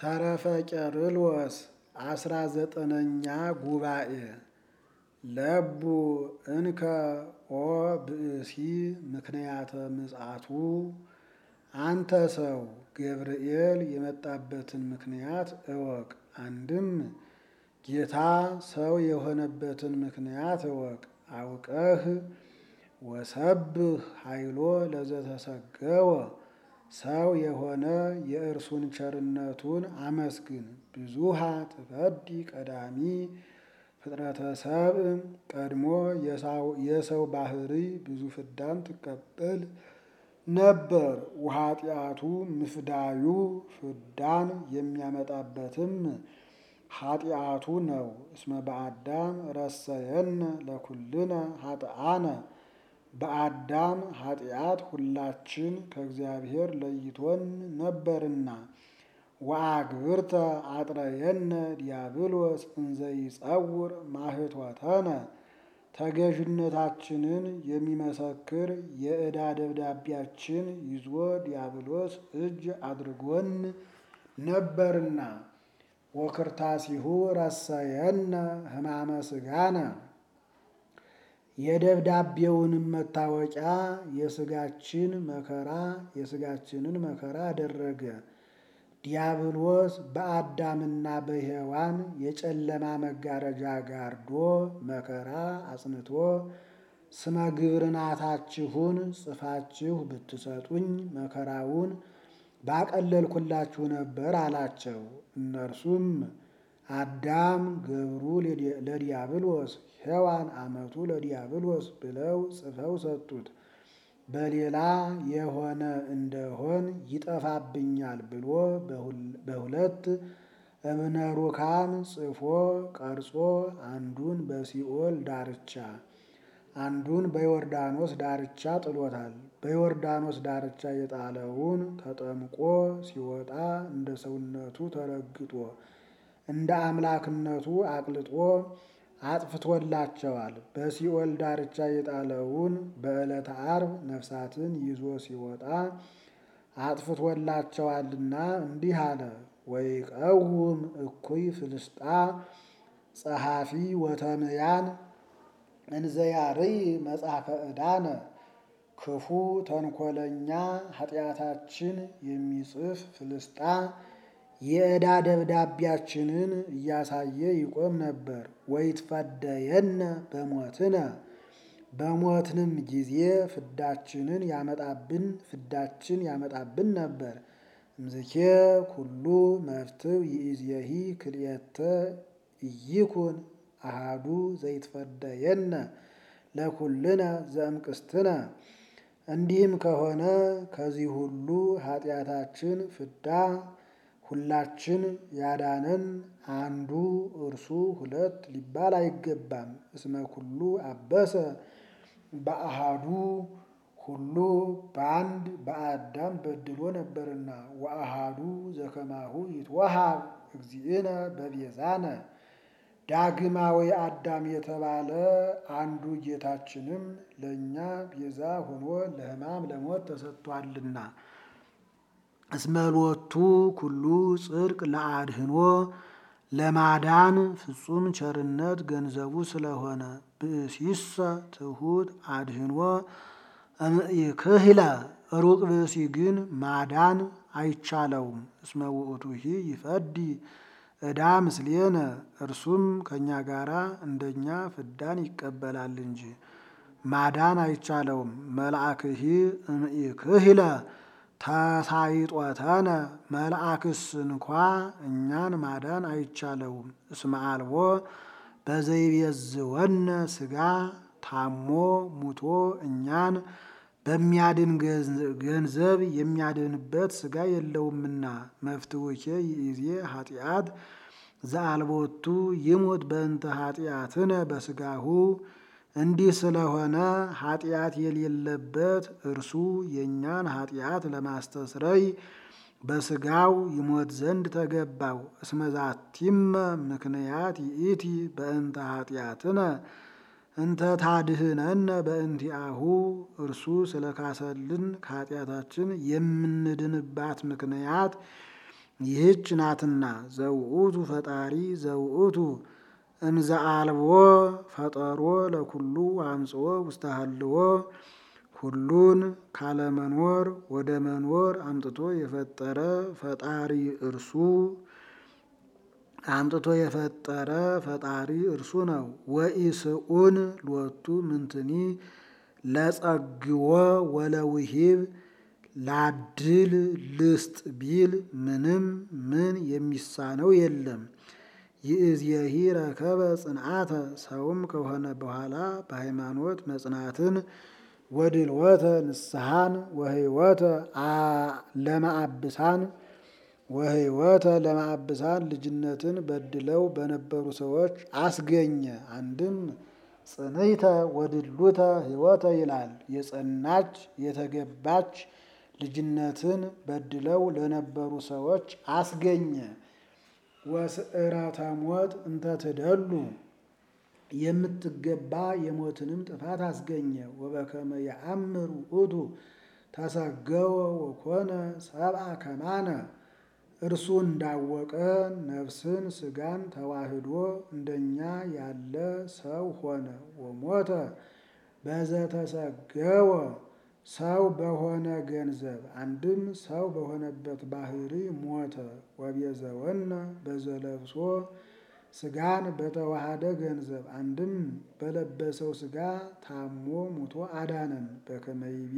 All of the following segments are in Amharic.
ተረፈ ቄርሎስ አስራ ዘጠነኛ ጉባኤ ለቡ እንከ ኦ ብእሲ ምክንያተ ምጽአቱ አንተ ሰው ገብርኤል የመጣበትን ምክንያት እወቅ። አንድም ጌታ ሰው የሆነበትን ምክንያት እወቅ። አውቀህ ወሰብህ ኃይሎ ለዘተሰገወ ሰው የሆነ የእርሱን ቸርነቱን አመስግን። ብዙሃ ትፈዲ ቀዳሚ ፍጥረተ ሰብእ ቀድሞ የሰው ባህሪ ብዙ ፍዳን ትቀበል ነበር። ውኃጢአቱ ምፍዳዩ ፍዳን የሚያመጣበትም ኃጢአቱ ነው። እስመ በአዳም ረሰየነ ለኩልነ ኃጥአነ በአዳም ኃጢአት ሁላችን ከእግዚአብሔር ለይቶን ነበርና። ወአግብርተ አጥረየነ ዲያብሎስ እንዘይጸውር ማህቶተነ ተገዥነታችንን የሚመሰክር የዕዳ ደብዳቤያችን ይዞ ዲያብሎስ እጅ አድርጎን ነበርና። ወክርታሲሁ ረሰየነ ሕማመ ሥጋነ የደብዳቤውንም መታወቂያ የሥጋችን መከራ የሥጋችንን መከራ አደረገ። ዲያብሎስ በአዳምና በሔዋን የጨለማ መጋረጃ ጋርዶ መከራ አጽንቶ ስመ ግብርናታችሁን ጽፋችሁ ብትሰጡኝ መከራውን ባቀለልኩላችሁ ነበር አላቸው። እነርሱም አዳም ገብሩ ለዲያብሎስ ሔዋን አመቱ ለዲያብሎስ ብለው ጽፈው ሰጡት። በሌላ የሆነ እንደሆን ይጠፋብኛል ብሎ በሁለት እብነ ሩካም ጽፎ ቀርጾ አንዱን በሲኦል ዳርቻ አንዱን በዮርዳኖስ ዳርቻ ጥሎታል። በዮርዳኖስ ዳርቻ የጣለውን ተጠምቆ ሲወጣ እንደ ሰውነቱ ተረግጦ እንደ አምላክነቱ አቅልጦ አጥፍቶላቸዋል። በሲኦል ዳርቻ የጣለውን በዕለተ ዓርብ ነፍሳትን ይዞ ሲወጣ አጥፍቶላቸዋልና እንዲህ አለ። ወይቀውም እኩይ ፍልስጣ ጸሐፊ ወተምያን እንዘያርይ መጽሐፈ ዕዳነ ክፉ ተንኮለኛ ኃጢአታችን የሚጽፍ ፍልስጣ የዕዳ ደብዳቤያችንን እያሳየ ይቆም ነበር። ወይትፈደየነ በሞትነ በሞትንም ጊዜ ፍዳችንን ያመጣብን ፍዳችን ያመጣብን ነበር። እምዝኬ ኩሉ መፍትው ይእዜሂ ክልኤተ ኢይኩን አሃዱ ዘይትፈደየነ ለኩልነ ዘእምቅስትነ እንዲህም ከሆነ ከዚህ ሁሉ ኃጢአታችን ፍዳ ሁላችን ያዳነን አንዱ እርሱ ሁለት ሊባል አይገባም። እስመ ኩሉ አበሰ በአሃዱ ሁሉ በአንድ በአዳም በድሎ ነበርና። ወአሃዱ ዘከማሁ ይትወሃብ እግዚእነ በቤዛነ ዳግማዊ አዳም የተባለ አንዱ ጌታችንም ለእኛ ቤዛ ሆኖ ለሕማም ለሞት ተሰጥቷልና። እስመሎቱ ኩሉ ጽድቅ ለአድህኖ ለማዳን ፍጹም ቸርነት ገንዘቡ ስለሆነ ብእሲሰ ትሑት አድህኖ እምኢክህለ ሩቅ ብእሲ ግን ማዳን አይቻለውም። እስመ ውእቱሂ ይፈዲ ዕዳ ምስሌነ እርሱም ከእኛ ጋራ እንደኛ ፍዳን ይቀበላል እንጂ ማዳን አይቻለውም። መልአክሂ እምኢክህለ ተሳይጦተነ መልአክስ እንኳ እኛን ማዳን አይቻለውም። እስመ አልቦ በዘይቤዝወነ ሥጋ ታሞ ሙቶ እኛን በሚያድን ገንዘብ የሚያድንበት ሥጋ የለውምና። መፍትውኬ ይእዜ ኃጢአት ዘአልቦቱ ይሙት በእንተ ኃጢአትነ በሥጋሁ እንዲህ ስለሆነ ኃጢአት የሌለበት እርሱ የእኛን ኃጢአት ለማስተስረይ በሥጋው ይሞት ዘንድ ተገባው። እስመዛቲመ ምክንያት ይእቲ በእንተ ኃጢአትነ እንተ ታድህነነ በእንቲአሁ እርሱ ስለካሰልን ከኃጢአታችን የምንድንባት ምክንያት ይህች ናትና ዘውእቱ ፈጣሪ ዘውእቱ እንዘ አልቦ ፈጠሮ ለኩሉ አምጽኦ ውስተ ሀልዎ ሁሉን ካለመኖር ወደ መኖር አምጥቶ የፈጠረ ፈጣሪ እርሱ አምጥቶ የፈጠረ ፈጣሪ እርሱ ነው። ወኢስኡን ሎቱ ምንትኒ ለጸግዎ ወለውሂብ ላድል ልስጥ ቢል ምንም ምን የሚሳነው የለም። ይእዜሂ ረከበ ጽንዓተ ሰውም ከሆነ በኋላ በሃይማኖት መጽናትን ወድልወተ ንስሐን ወህይወተ ለማአብሳን ወህይወተ ለማአብሳን ልጅነትን በድለው በነበሩ ሰዎች አስገኘ። አንድም ጽንዕተ ወድሉተ ህይወተ ይላል። የጸናች የተገባች ልጅነትን በድለው ለነበሩ ሰዎች አስገኘ። ወስዕረተ ሞት እንተ ትደሉ የምትገባ የሞትንም ጥፋት አስገኘ። ወበከመ የአምር ውእቱ ተሰገወ ወኮነ ሰብአ ከማነ እርሱ እንዳወቀ ነፍስን ስጋን ተዋህዶ እንደኛ ያለ ሰው ሆነ። ወሞተ በዘተሰገወ ሰው በሆነ ገንዘብ አንድም ሰው በሆነበት ባህሪ ሞተ። ወቤዘወነ በዘለብሶ ስጋን በተዋሃደ ገንዘብ አንድም በለበሰው ስጋ ታሞ ሙቶ አዳነን። በከመ ይቤ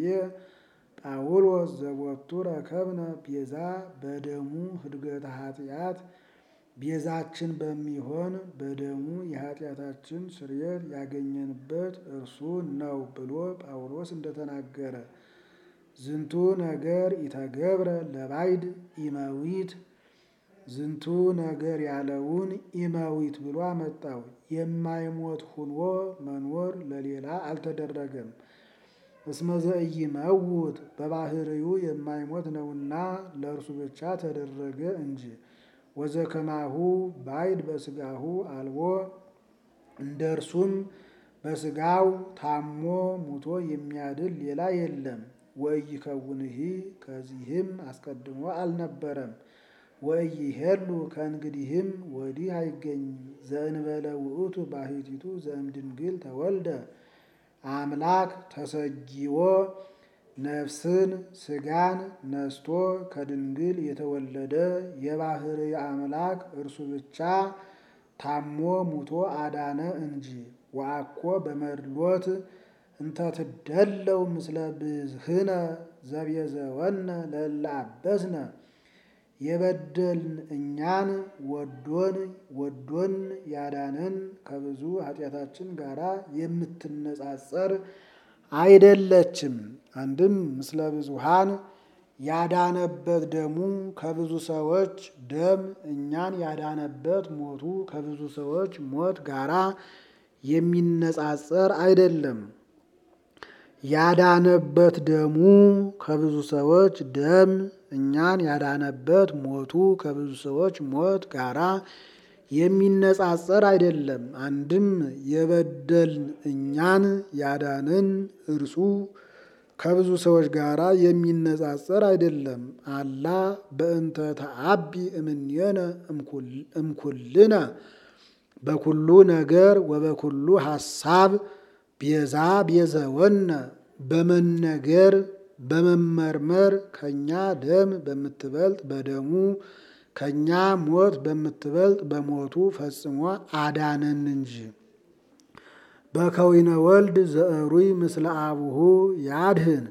ጳውሎስ ዘቦቱ ረከብነ ቤዛ በደሙ ህድገተ ኃጢአት ቤዛችን በሚሆን በደሙ የኃጢአታችን ስርየት ያገኘንበት እርሱ ነው ብሎ ጳውሎስ እንደተናገረ ዝንቱ ነገር ኢተገብረ ለባይድ ኢመዊት ዝንቱ ነገር ያለውን ኢመዊት ብሎ አመጣው። የማይሞት ሁኖ መኖር ለሌላ አልተደረገም። እስመ ዘኢይመውት በባህርዩ የማይሞት ነውና ለእርሱ ብቻ ተደረገ እንጂ። ወዘከማሁ ባይድ በስጋሁ አልቦ እንደ እርሱም በስጋው ታሞ ሙቶ የሚያድል ሌላ የለም። ወኢይከውንሂ ከዚህም አስቀድሞ አልነበረም። ወኢይሄሉ ከእንግዲህም ወዲህ አይገኝም። ዘእንበለ ውእቱ ባሕቲቱ ዘእምድንግል ተወልደ አምላክ ተሰጊዎ ነፍስን ስጋን ነስቶ ከድንግል የተወለደ የባህሪ አምላክ እርሱ ብቻ ታሞ ሙቶ አዳነ እንጂ። ወአኮ በመድሎት እንተ ትደለው ምስለ ብዝህነ ዘቤዘወነ ለእለ አበስነ የበደልን እኛን ወዶን ወዶን ያዳነን ከብዙ ኃጢአታችን ጋራ የምትነጻጸር አይደለችም። አንድም ምስለ ብዙሃን ያዳነበት ደሙ ከብዙ ሰዎች ደም እኛን ያዳነበት ሞቱ ከብዙ ሰዎች ሞት ጋራ የሚነጻጸር አይደለም። ያዳነበት ደሙ ከብዙ ሰዎች ደም እኛን ያዳነበት ሞቱ ከብዙ ሰዎች ሞት ጋራ የሚነጻጸር አይደለም። አንድም የበደልን እኛን ያዳንን እርሱ ከብዙ ሰዎች ጋራ የሚነጻጸር አይደለም። አላ በእንተ ተአቢ እምኔነ እምኩልነ በኩሉ ነገር ወበኩሉ ሐሳብ ቤዛ ቤዘወነ በመነገር በመመርመር ከኛ ደም በምትበልጥ በደሙ ከኛ ሞት በምትበልጥ በሞቱ ፈጽሞ አዳነን እንጂ። በከዊነ ወልድ ዘእሩይ ምስለ አቡሁ ያድህን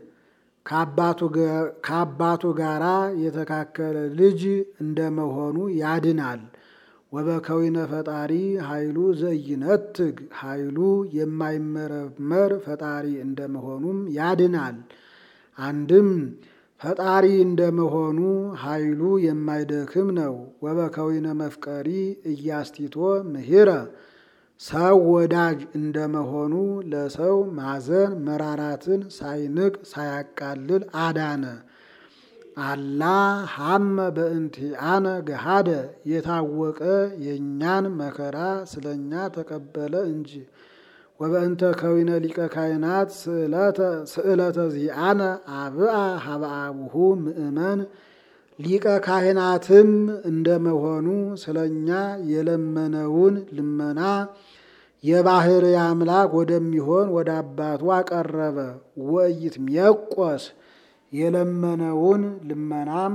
ከአባቱ ጋራ የተካከለ ልጅ እንደመሆኑ ያድናል። ወበከዊነ ፈጣሪ ኃይሉ ዘኢይነትግ ኃይሉ የማይመረመር ፈጣሪ እንደመሆኑም ያድናል። አንድም ፈጣሪ እንደመሆኑ ኃይሉ የማይደክም ነው። ወበከዊነ መፍቀሪ እያስቲቶ ምህረ ሰው ወዳጅ እንደመሆኑ ለሰው ማዘን መራራትን ሳይንቅ ሳያቃልል አዳነ። አላ ሀመ በእንቲአነ ገሃደ የታወቀ የእኛን መከራ ስለኛ ተቀበለ እንጂ። ወበእንተ ከዊነ ሊቀ ካህናት ስእለተ ዚአነ አብአ ሀበ አቡሁ ምእመን ሊቀ ካህናትም እንደመሆኑ ስለኛ የለመነውን ልመና የባህር አምላክ ወደሚሆን ወደ አባቱ አቀረበ። ወይት ሚያቆስ የለመነውን ልመናም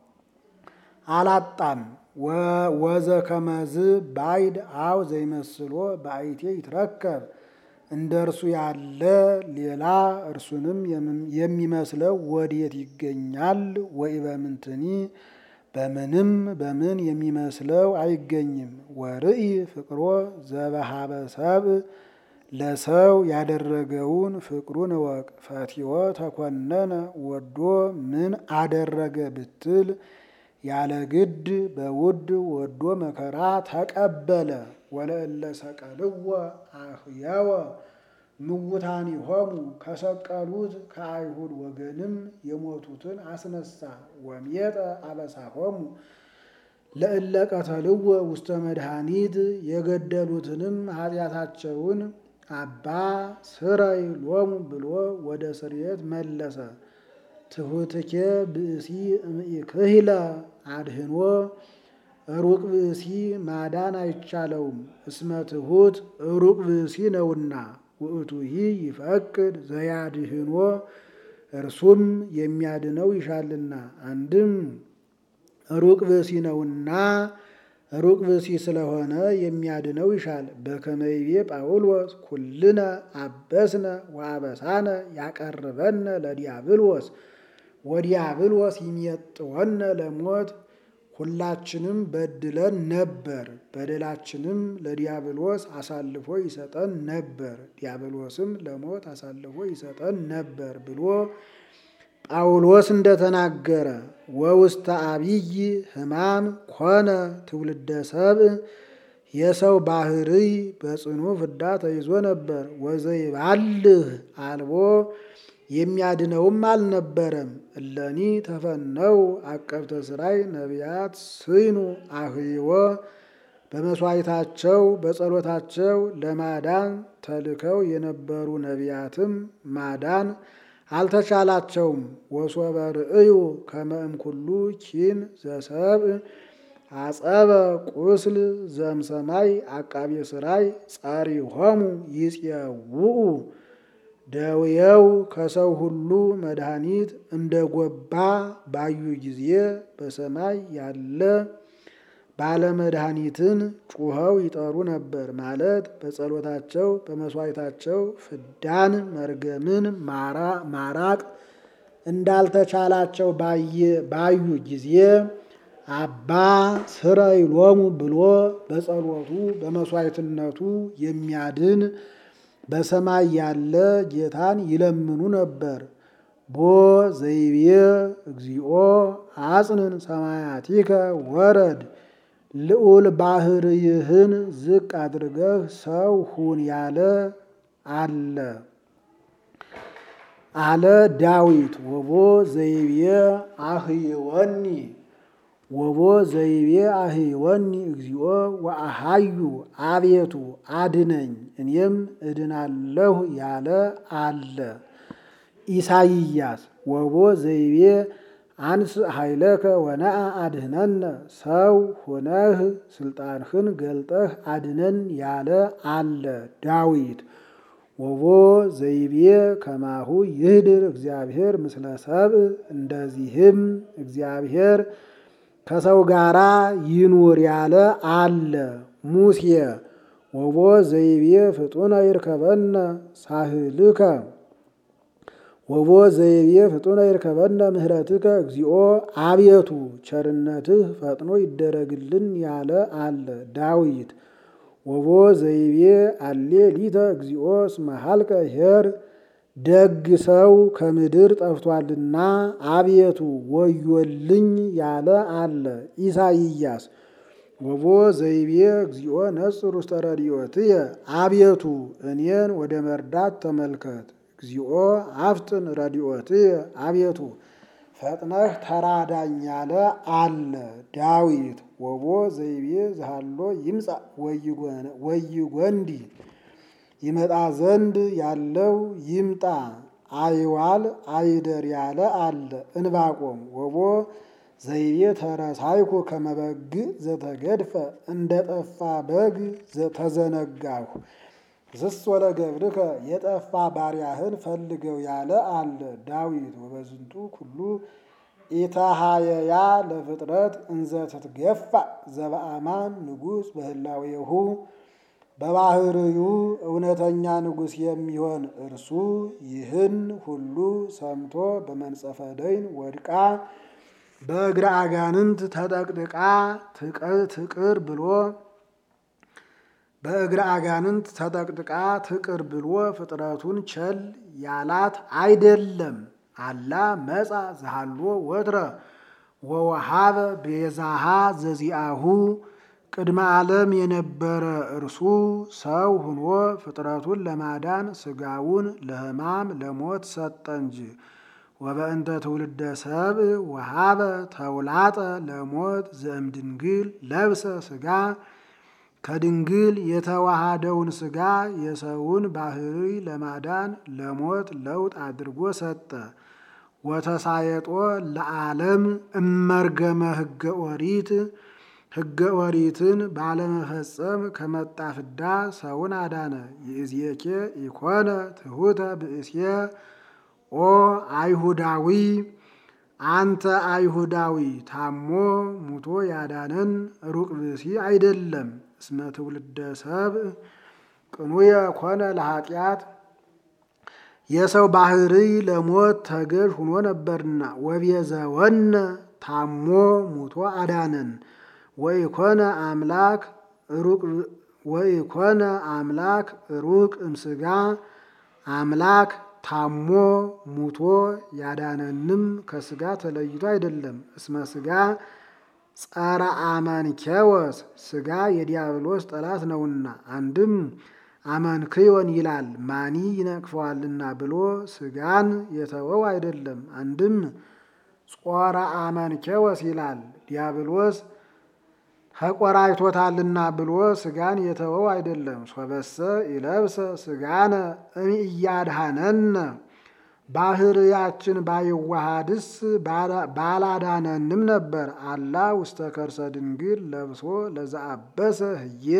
አላጣም። ወዘ ከመዝ ባይድ አው ዘይመስሎ በአይቴ ይትረከብ እንደ እርሱ ያለ ሌላ እርሱንም የሚመስለው ወዴት ይገኛል? ወይ በምንትኒ በምንም በምን የሚመስለው አይገኝም። ወርኢ ፍቅሮ ዘበሃበ ሰብእ ለሰው ያደረገውን ፍቅሩን እወቅ። ፈቲዎ ተኮነነ ወዶ ምን አደረገ ብትል ያለ ግድ በውድ ወዶ መከራ ተቀበለ። ወለእለ ሰቀልዎ አህያወ ምውታኒሆሙ ከሰቀሉት ከአይሁድ ወገንም የሞቱትን አስነሳ። ወሜጠ አበሳሆሙ ለእለ ቀተልዎ ውስተ መድኃኒት የገደሉትንም ኃጢአታቸውን አባ ስረይ ሎሙ ብሎ ወደ ስርየት መለሰ። ትሑትኬ ብእሲ እምኢክህለ አድህኖ ሩቅ ብእሲ ማዳን አይቻለውም። እስመ ትሑት ሩቅ ብእሲ ነውና ውእቱሂ ይፈቅድ ዘያድህኖ እርሱም የሚያድነው ይሻልና። አንድም ሩቅ ብእሲ ነውና ሩቅ ብእሲ ስለሆነ የሚያድነው ይሻል። በከመይቤ ጳውሎስ ኩልነ አበስነ ወአበሳነ ያቀርበነ ለዲያብሎስ ወዲያብሎስ ይሜጥወነ ለሞት ሁላችንም በድለን ነበር፣ በደላችንም ለዲያብሎስ አሳልፎ ይሰጠን ነበር፣ ዲያብሎስም ለሞት አሳልፎ ይሰጠን ነበር ብሎ ጳውሎስ እንደተናገረ ወውስተ አብይ ሕማም ኮነ ትውልደ ሰብእ የሰው ባህርይ በጽኑ ፍዳ ተይዞ ነበር። ወዘይባልህ አልቦ የሚያድነውም አልነበረም። እለኒ ተፈነው አቀብተ ስራይ ነቢያት ስይኑ አህይወ በመስዋዕታቸው በጸሎታቸው ለማዳን ተልከው የነበሩ ነቢያትም ማዳን አልተቻላቸውም። ወሶበ ርእዩ ከመ እምኩሉ ኪን ዘሰብእ አጸበ ቁስል ዘምሰማይ አቃቤ ስራይ ጸሪሆሙ ይጽየውኡ ደውየው ከሰው ሁሉ መድኃኒት እንደ ጎባ ባዩ ጊዜ በሰማይ ያለ ባለመድኃኒትን ጩኸው ይጠሩ ነበር። ማለት በጸሎታቸው በመስዋዕታቸው ፍዳን መርገምን ማራቅ እንዳልተቻላቸው ባዩ ጊዜ አባ ስረይ ሎሙ ብሎ በጸሎቱ በመስዋዕትነቱ የሚያድን በሰማይ ያለ ጌታን ይለምኑ ነበር። ቦ ዘይቤ እግዚኦ አጽንን ሰማያቲከ ወረድ ልዑል ባህርይህን ዝቅ አድርገህ ሰው ሁን ያለ አለ አለ ዳዊት። ወቦ ዘይቤ አህይወኒ ወቦ ዘይቤ አህይወኒ እግዚኦ ወአሃዩ አቤቱ አድነኝ እኔም እድናለሁ ያለ አለ ኢሳይያስ። ወቦ ዘይቤ አንስ ኃይለከ ወነአ አድህነነ ሰው ሆነህ ስልጣንህን ገልጠህ አድነን ያለ አለ ዳዊት። ወቦ ዘይቤ ከማሁ ይህድር እግዚአብሔር ምስለ ሰብእ እንደዚህም እግዚአብሔር ከሰው ጋራ ይኑር ያለ አለ ሙሴ። ወቦ ዘይቤ ፍጡነ ይርከበነ ሳህልከ ወቦ ዘይቤ ፍጡነ ይርከበነ ምህረትከ እግዚኦ አቤቱ ቸርነትህ ፈጥኖ ይደረግልን ያለ አለ ዳዊት። ወቦ ዘይቤ አሌ ሊተ እግዚኦ እስመ ሀልቀ ኄር ደግ ሰው ከምድር ጠፍቷልና አቤቱ ወዮልኝ ያለ አለ ኢሳይያስ። ወቦ ዘይቤ እግዚኦ ነጽር ውስተ ረድኤትየ አቤቱ እኔን ወደ መርዳት ተመልከት። እግዚኦ አፍጥን ረድኤትየ አቤቱ ፈጥነህ ተራዳኝ ያለ አለ ዳዊት። ወቦ ዘይቤ ዝሃሎ ይምጻእ ወይጎንዲ ይመጣ ዘንድ ያለው ይምጣ አይዋል አይደር ያለ አለ እንባቆም። ወቦ ዘይቤ ተረሳይኩ ከመበግ ዘተገድፈ እንደ ጠፋ በግ ተዘነጋሁ። ዝስወለ ገብርከ የጠፋ ባሪያህን ፈልገው ያለ አለ ዳዊት ወበዝንቱ ኩሉ ኢታሃየያ ለፍጥረት እንዘ ትትገፋ ዘበአማን ንጉሥ በህላዌሁ በባህርዩ እውነተኛ ንጉሥ የሚሆን እርሱ ይህን ሁሉ ሰምቶ በመንጸፈ ደይን ወድቃ በእግረ አጋንንት ተጠቅጥቃ ትቅር ብሎ በእግረ አጋንንት ተጠቅጥቃ ትቅር ብሎ ፍጥረቱን ቸል ያላት አይደለም። አላ መጻ ዘሃሎ ወትረ ወወሃበ ቤዛሃ ዘዚአሁ ቅድመ ዓለም የነበረ እርሱ ሰው ሁኖ ፍጥረቱን ለማዳን ስጋውን ለሕማም ለሞት ሰጠ እንጂ። ወበእንተ ትውልደ ሰብእ ወሃበ ተውላጠ ለሞት ዘእምድንግል ለብሰ ስጋ ከድንግል የተዋሃደውን ስጋ የሰውን ባህሪ ለማዳን ለሞት ለውጥ አድርጎ ሰጠ። ወተሳየጦ ለዓለም እመርገመ ሕገ ኦሪት ሕገ ኦሪትን ባለመፈጸም ከመጣ ፍዳ ሰውን አዳነ። ይእዜኬ ኢኮነ ትሑተ ብእሴ ኦ አይሁዳዊ አንተ አይሁዳዊ ታሞ ሙቶ ያዳነን ሩቅ ብእሲ አይደለም። እስመ ትውልደ ሰብእ ቅኑየ ኮነ ለኃጢአት የሰው ባህሪ ለሞት ተገዥ ሁኖ ነበርና ወቤዘወነ ታሞ ሙቶ አዳነን። ወኢኮነ አምላክ ሩቅ ወኢኮነ አምላክ ሩቅ እምስጋ አምላክ ታሞ ሙቶ ያዳነንም ከስጋ ተለይቶ አይደለም። እስመ ስጋ ጸረ አመንኬወስ ስጋ የዲያብሎስ ጠላት ነውና፣ አንድም አመንክዮን ይላል ማኒ ይነቅፈዋልና ብሎ ስጋን የተወው አይደለም። አንድም ጾረ አመንኬወስ ይላል ዲያብሎስ ተቆራይቶታልና ብሎ ስጋን የተወው አይደለም። ሶበሰ ይለብሰ ስጋነ እያድሃነነ ባህርያችን ባይዋሃድስ ባላዳነንም ነበር። አላ ውስተ ከርሰ ድንግል ለብሶ ለዘአበሰ ህየ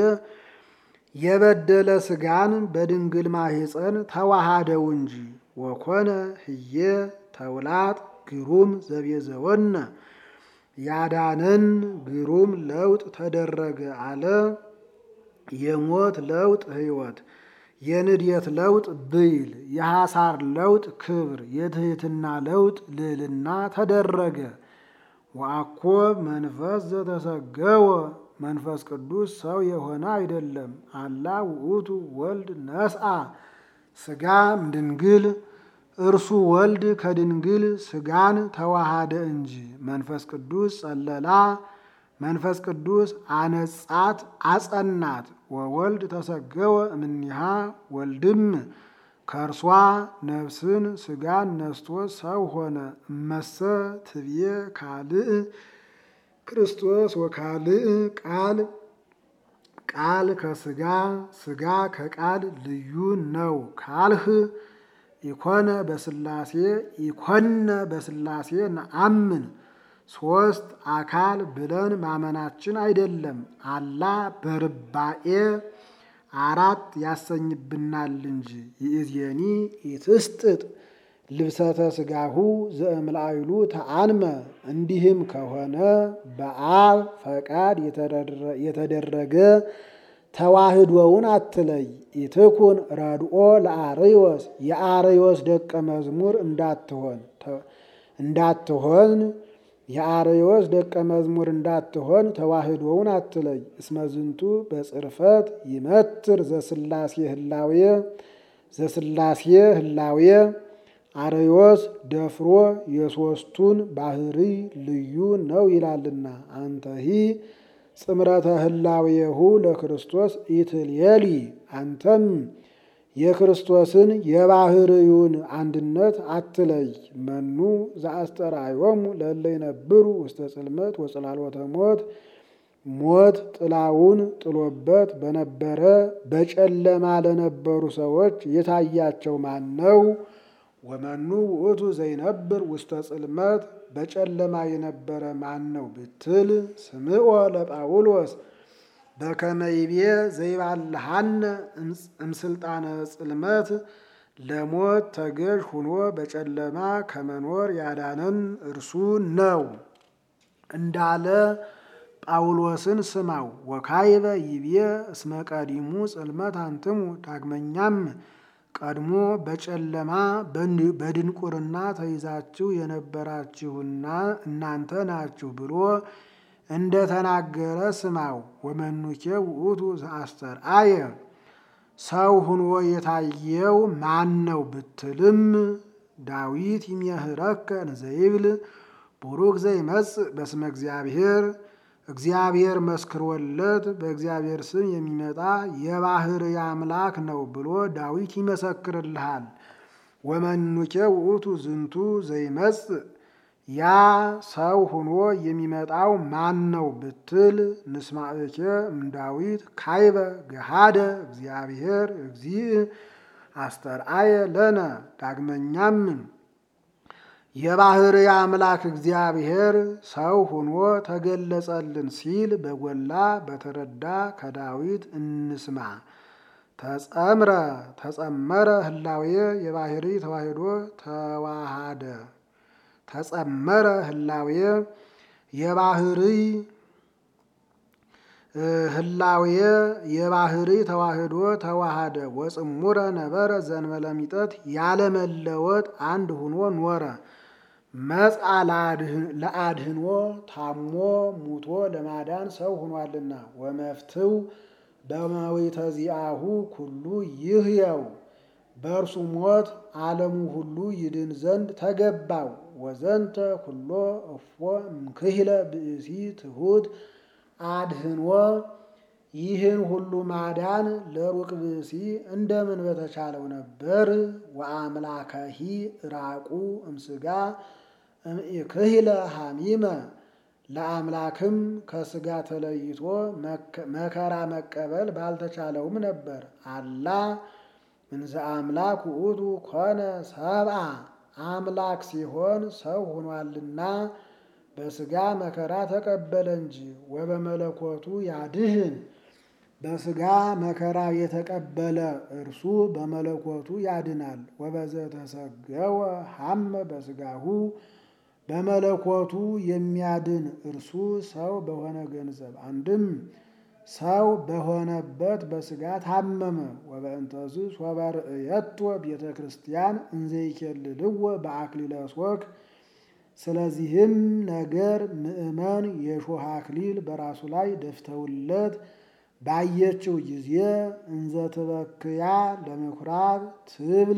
የበደለ ስጋን በድንግል ማህፀን ተዋሃደው እንጂ ወኮነ ህየ ተውላጥ ግሩም ዘቤዘወነ ያዳነን ግሩም ለውጥ ተደረገ አለ። የሞት ለውጥ ህይወት፣ የንድየት ለውጥ ብይል፣ የሐሳር ለውጥ ክብር፣ የትህትና ለውጥ ልዕልና ተደረገ። ወአኮ መንፈስ ዘተሰገወ መንፈስ ቅዱስ ሰው የሆነ አይደለም። አላ ውእቱ ወልድ ነስአ ስጋ እምድንግል እርሱ ወልድ ከድንግል ስጋን ተዋሃደ እንጂ። መንፈስ ቅዱስ ጸለላ መንፈስ ቅዱስ አነጻት አጸናት። ወወልድ ተሰገወ እምኒሃ ወልድም ከእርሷ ነፍስን ስጋን ነስቶ ሰው ሆነ። እመሰ ትብዬ ካልእ ክርስቶስ ወካልእ ቃል ቃል ከስጋ ስጋ ከቃል ልዩ ነው ካልህ ኢኮነ በስላሴ ኢኮነ በስላሴ ነአምን ሶስት አካል ብለን ማመናችን አይደለም። አላ በርባኤ አራት ያሰኝብናል እንጂ። ይእዜኒ ኢትስጥጥ ልብሰተ ስጋሁ ዘእምላይሉ ተአንመ እንዲህም ከሆነ በአብ ፈቃድ የተደረገ ተዋህዶውን አትለይ። ኢትኩን ረድኦ ለአርዮስ የአርዮስ ደቀ መዝሙር እንዳትሆን እንዳትሆን የአርዮስ ደቀ መዝሙር እንዳትሆን ተዋህዶውን አትለይ። እስመዝንቱ በጽርፈት ይመትር ዘስላሴ ህላዌ ዘስላሴ ህላዌ አርዮስ ደፍሮ የሶስቱን ባህሪ ልዩ ነው ይላልና አንተሂ ጽምረተ ህላዌሁ ለክርስቶስ ኢትልየሊ አንተም የክርስቶስን የባህርዩን አንድነት አትለይ። መኑ ዘአስተርአዮሙ ለእለ ይነብሩ ውስተ ጽልመት ወጽላሎተ ሞት ሞት ጥላውን ጥሎበት በነበረ በጨለማ ለነበሩ ሰዎች የታያቸው ማን ነው? ወመኑ ውእቱ ዘይነብር ውስተ ጽልመት በጨለማ የነበረ ማን ነው ብትል ስምዖ ለጳውሎስ በከመ ይቤ ዘይባልሃነ እምስልጣነ ጽልመት ለሞት ተገዥ ሁኖ በጨለማ ከመኖር ያዳነን እርሱ ነው እንዳለ ጳውሎስን ስማው። ወካይበ ይቤ እስመ ቀዲሙ ጽልመት አንትሙ ዳግመኛም ቀድሞ በጨለማ በድንቁርና ተይዛችሁ የነበራችሁና እናንተ ናችሁ ብሎ እንደ ተናገረ ስማው። ወመኑኬ ውእቱ ዘአስተርአየ ሰው ሁኖ የታየው ማን ነው ብትልም ዳዊት ይሜህረከ እንዘይብል ቡሩክ ዘይመጽእ በስመ እግዚአብሔር እግዚአብሔር መስክሮለት በእግዚአብሔር ስም የሚመጣ የባሕርይ አምላክ ነው ብሎ ዳዊት ይመሰክርልሃል። ወመኑኬ ውእቱ ዝንቱ ዘይመጽእ ያ ሰው ሁኖ የሚመጣው ማን ነው ብትል ንስማዕኬ እምዳዊት ካይበ ገሃደ እግዚአብሔር እግዚእ አስተርአየ ለነ ዳግመኛም የባሕርይ አምላክ እግዚአብሔር ሰው ሁኖ ተገለጸልን ሲል በጎላ በተረዳ ከዳዊት እንስማ። ተጸምረ ተጸመረ ህላዌ የባሕርይ ተዋሕዶ ተዋሃደ ተጸመረ ህላዌ የባሕርይ ህላዌ የባሕርይ ተዋሕዶ ተዋሃደ ወጽሙረ ነበረ ዘንበለ ሚጠት ያለመለወጥ አንድ ሁኖ ኖረ። መጽአ ለአድህኖ ታሞ ሙቶ ለማዳን ሰው ሆኗልና ወመፍትው በመዊተ ዚአሁ ኩሉ ይህየው በእርሱ ሞት ዓለሙ ሁሉ ይድን ዘንድ ተገባው። ወዘንተ ኩሎ እፎ እምክህለ ብእሲ ትሑት አድህኖ ይህን ሁሉ ማዳን ለሩቅ ብእሲ እንደምን በተቻለው ነበር። ወአምላከሂ ራቁ እምስጋ እምኢክህለ ሐሚመ ለአምላክም ከስጋ ተለይቶ መከራ መቀበል ባልተቻለውም ነበር። አላ እንዘ አምላክ ውእቱ ኮነ ሰብአ አምላክ ሲሆን ሰው ሆኗልና በስጋ መከራ ተቀበለ እንጂ። ወበመለኮቱ ያድህን በስጋ መከራ የተቀበለ እርሱ በመለኮቱ ያድናል። ወበዘተሰገወ ሐመ በስጋሁ በመለኮቱ የሚያድን እርሱ ሰው በሆነ ገንዘብ አንድም ሰው በሆነበት በስጋ ታመመ። ወበእንተዝ ሶበርእየቶ ቤተ ክርስቲያን እንዘይኬልልዎ በአክሊለ ሦክ ስለዚህም ነገር ምእመን የሾህ አክሊል በራሱ ላይ ደፍተውለት ባየችው ጊዜ እንዘ ትበክያ ለምኩራብ ትብል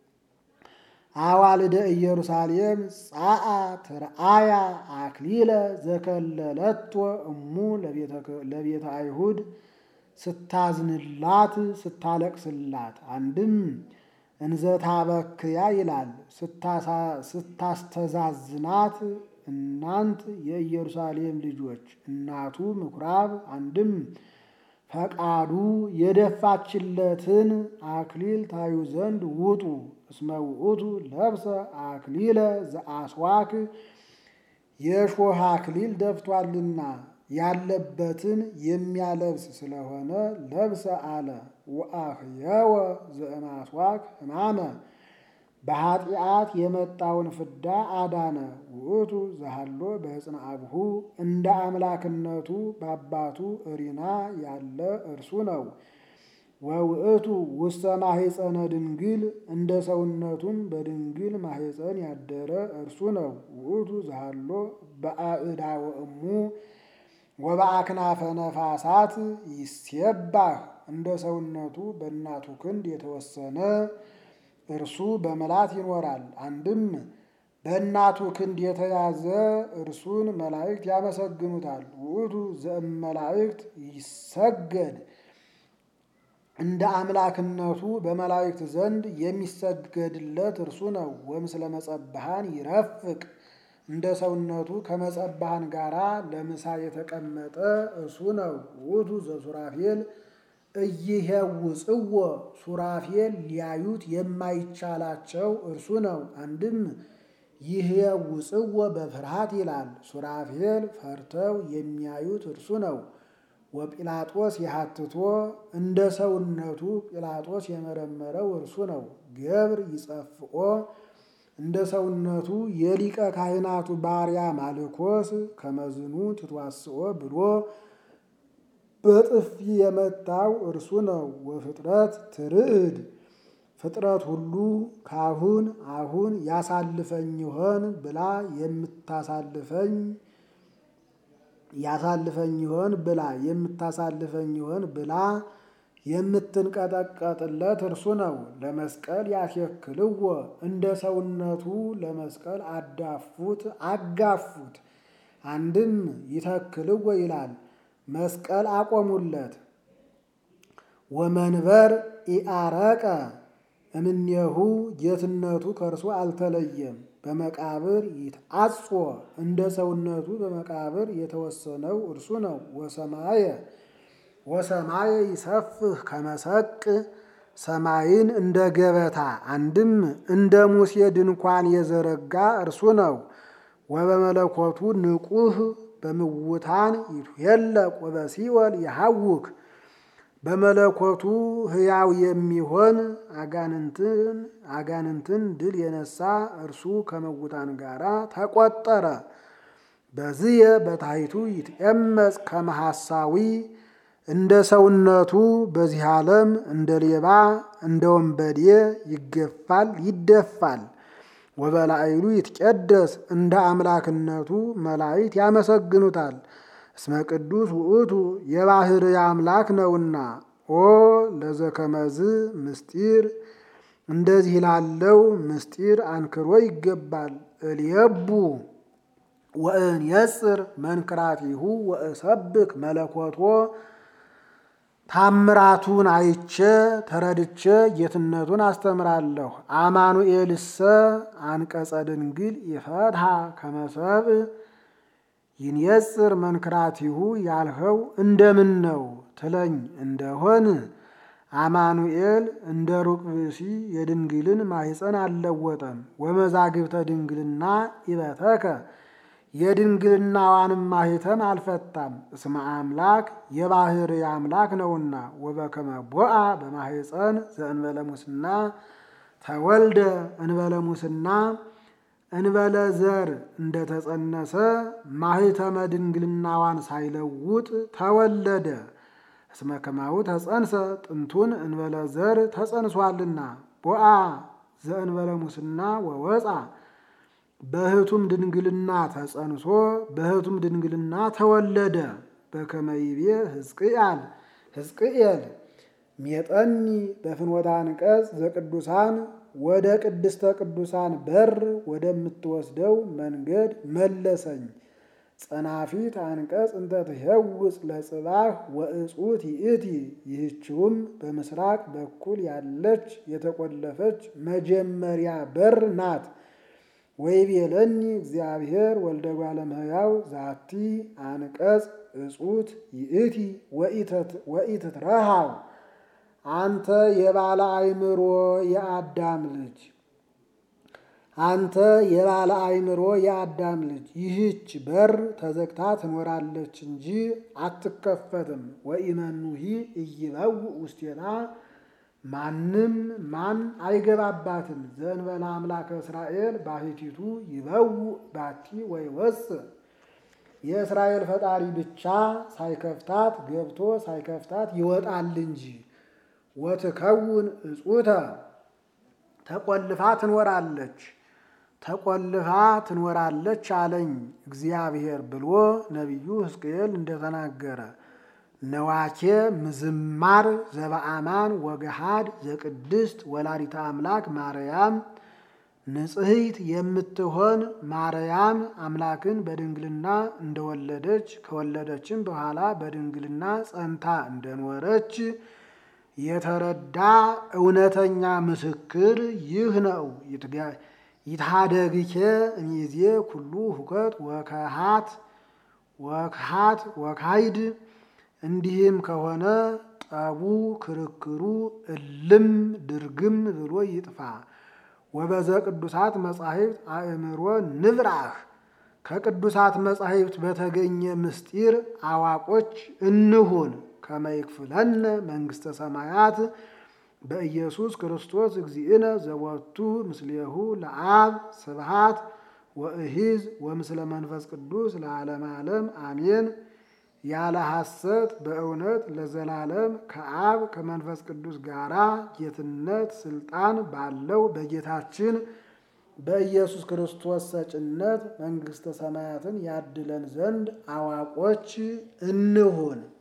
አዋልደ ኢየሩሳሌም ጻአ ትርአያ አክሊለ ዘከለለቶ እሙ ለቤተ አይሁድ ስታዝንላት ስታለቅስላት አንድም እንዘ ታበክያ ይላል ስታስተዛዝናት እናንት የኢየሩሳሌም ልጆች እናቱ ምኩራብ አንድም ፈቃዱ የደፋችለትን አክሊል ታዩ ዘንድ ውጡ። እስመ ውእቱ ለብሰ አክሊለ ዘአስዋክ የሾህ አክሊል ደፍቷልና ያለበትን የሚያለብስ ስለሆነ ለብሰ አለ። ወአህየወ ዘእማስዋክ ሕማመ በኃጢአት የመጣውን ፍዳ አዳነ። ውእቱ ዘሃሎ በሕፅነ አብሁ እንደ አምላክነቱ በአባቱ እሪና ያለ እርሱ ነው። ወውእቱ ውስተ ማሕፀነ ድንግል እንደ ሰውነቱም በድንግል ማሕፀን ያደረ እርሱ ነው። ውእቱ ዘሃሎ በአእዳወ እሙ ወበአክናፈ ነፋሳት ይሴባህ እንደ ሰውነቱ በእናቱ ክንድ የተወሰነ እርሱ በመላት ይኖራል። አንድም በእናቱ ክንድ የተያዘ እርሱን መላእክት ያመሰግኑታል። ውእቱ ዘእመላእክት ይሰገድ እንደ አምላክነቱ በመላእክት ዘንድ የሚሰገድለት እርሱ ነው። ወምስለ መጸብሃን ይረፍቅ እንደ ሰውነቱ ከመጸብሃን ጋራ ለምሳ የተቀመጠ እርሱ ነው። ውእቱ ዘሱራፌል እይሄውፅዎ ሱራፌል ሊያዩት የማይቻላቸው እርሱ ነው። አንድም ይህ ውፅዎ በፍርሃት ይላል። ሱራፌል ፈርተው የሚያዩት እርሱ ነው። ወጲላጦስ የሀትቶ እንደ ሰውነቱ ጲላጦስ የመረመረው እርሱ ነው። ገብር ይጸፍኦ እንደ ሰውነቱ የሊቀ ካህናቱ ባሪያ ማልኮስ ከመዝኑ ትትዋስኦ ብሎ በጥፊ የመታው እርሱ ነው። ወፍጥረት ትርዕድ ፍጥረት ሁሉ ካሁን አሁን ያሳልፈኝ ይሆን ብላ የምታሳልፈኝ ያሳልፈኝ ይሆን ብላ የምታሳልፈኝ ይሆን ብላ የምትንቀጠቀጥለት እርሱ ነው። ለመስቀል ያስየክልዎ እንደ ሰውነቱ ለመስቀል አዳፉት አጋፉት። አንድም ይተክልዎ ይላል መስቀል አቆሙለት። ወመንበር ኢአረቀ እምኔሁ ጌትነቱ ከእርሱ አልተለየም። በመቃብር ይትአጾ እንደ ሰውነቱ በመቃብር የተወሰነው እርሱ ነው። ወሰማየ ወሰማየ ይሰፍህ ከመሰቅ ሰማይን እንደ ገበታ አንድም እንደ ሙሴ ድንኳን የዘረጋ እርሱ ነው። ወበመለኮቱ ንቁህ በምውታን ይትሄለቅ ወበሲኦል የሐውክ በመለኮቱ ሕያው የሚሆን አጋንንትን አጋንንትን ድል የነሳ እርሱ ከመውታን ጋር ተቆጠረ። በዝየ በታሕቱ ይትኤመጽ ከመሐሳዊ እንደ ሰውነቱ በዚህ ዓለም እንደ ሌባ እንደ ወንበዴ ይገፋል ይደፋል። ወበላዕሉ ይትቀደስ እንደ አምላክነቱ መላእክት ያመሰግኑታል። እስመ ቅዱስ ውእቱ የባሕርይ አምላክ ነውና። ኦ ለዘከመዝ ምስጢር እንደዚህ ላለው ምስጢር አንክሮ ይገባል። እልየቡ ወእንየጽር መንክራቲሁ ወእሰብክ መለኮቶ ታምራቱን አይቼ ተረድቼ ጌትነቱን አስተምራለሁ። አማኑኤልሰ አንቀጸ ድንግል ይፈትሐ ከመሰብ ይንየጽር መንክራቲሁ ያልኸው እንደምን ነው ትለኝ እንደሆን አማኑኤል እንደ ሩቅ ብእሲ የድንግልን ማኅፀን አልለወጠም። ወመዛግብተ ድንግልና ኢበተከ የድንግልናዋንም ማኅተም አልፈታም። እስመ አምላክ የባሕርይ አምላክ ነውና። ወበከመ ቦአ በማኅፀን ዘእንበለ ሙስና ተወልደ እንበለ ሙስና እንበለ ዘር እንደተጸነሰ ማኅተመ ድንግልናዋን ሳይለውጥ ተወለደ። እስመ ከማሁ ተጸንሰ ጥንቱን እንበለ ዘር ተጸንሷልና። ቦአ ዘእንበለ ሙስና ወወፃ በህቱም ድንግልና ተጸንሶ በህቱም ድንግልና ተወለደ። በከመ ይቤ ሕዝቅኤል ሕዝቅኤል ሜጠኒ በፍኖተ አንቀጽ ዘቅዱሳን ወደ ቅድስተ ቅዱሳን በር ወደምትወስደው መንገድ መለሰኝ። ጸናፊት አንቀጽ እንተ ትሄውፅ ለጽባህ ወእጹት ይእቲ። ይህችውም በምስራቅ በኩል ያለች የተቆለፈች መጀመሪያ በር ናት። ወይቤለኒ እግዚአብሔር ወልደ እጓለ እመሕያው ዛቲ አንቀጽ እጹት ይእቲ ወኢትትረሃው አንተ የባለ አእምሮ የአዳም ልጅ አንተ የባለ አእምሮ የአዳም ልጅ ይህች በር ተዘግታ ትኖራለች እንጂ አትከፈትም። ወኢመኑሂ ኢይበው ውስቴታ ማንም ማን አይገባባትም። ዘእንበለ አምላከ እስራኤል ባሕቲቱ ይበው ባቲ ወይወፅእ የእስራኤል ፈጣሪ ብቻ ሳይከፍታት ገብቶ ሳይከፍታት ይወጣል እንጂ። ወትከውን እጹተ ተቆልፋ ትኖራለች ተቆልፋ ትኖራለች አለኝ እግዚአብሔር ብሎ ነቢዩ ሕዝቅኤል እንደተናገረ ነዋኬ ምዝማር ዘበአማን ወገሃድ ዘቅድስት ወላዲተ አምላክ ማርያም ንጽሕት የምትሆን ማርያም አምላክን በድንግልና እንደወለደች ከወለደችም በኋላ በድንግልና ጸንታ እንደኖረች የተረዳ እውነተኛ ምስክር ይህ ነው። ይትሃደግኬ እሚዜ ኩሉ ሁከት ወከሃት ወክሃት ወካይድ እንዲህም ከሆነ ጠቡ ክርክሩ እልም ድርግም ብሎ ይጥፋ። ወበዘ ቅዱሳት መጻሕፍት አእምሮ ንብራህ ከቅዱሳት መጻሕፍት በተገኘ ምስጢር አዋቆች እንሁን። ከመይክፍለነ መንግሥተ ሰማያት በኢየሱስ ክርስቶስ እግዚእነ ዘወቱ ምስሌሁ ለአብ ስብሃት ወእሂዝ ወምስለ መንፈስ ቅዱስ ለዓለም ዓለም አሜን። ያለ ሐሰት በእውነት ለዘላለም ከአብ ከመንፈስ ቅዱስ ጋራ ጌትነት ስልጣን ባለው በጌታችን በኢየሱስ ክርስቶስ ሰጭነት መንግሥተ ሰማያትን ያድለን ዘንድ አዋቆች እንሁን።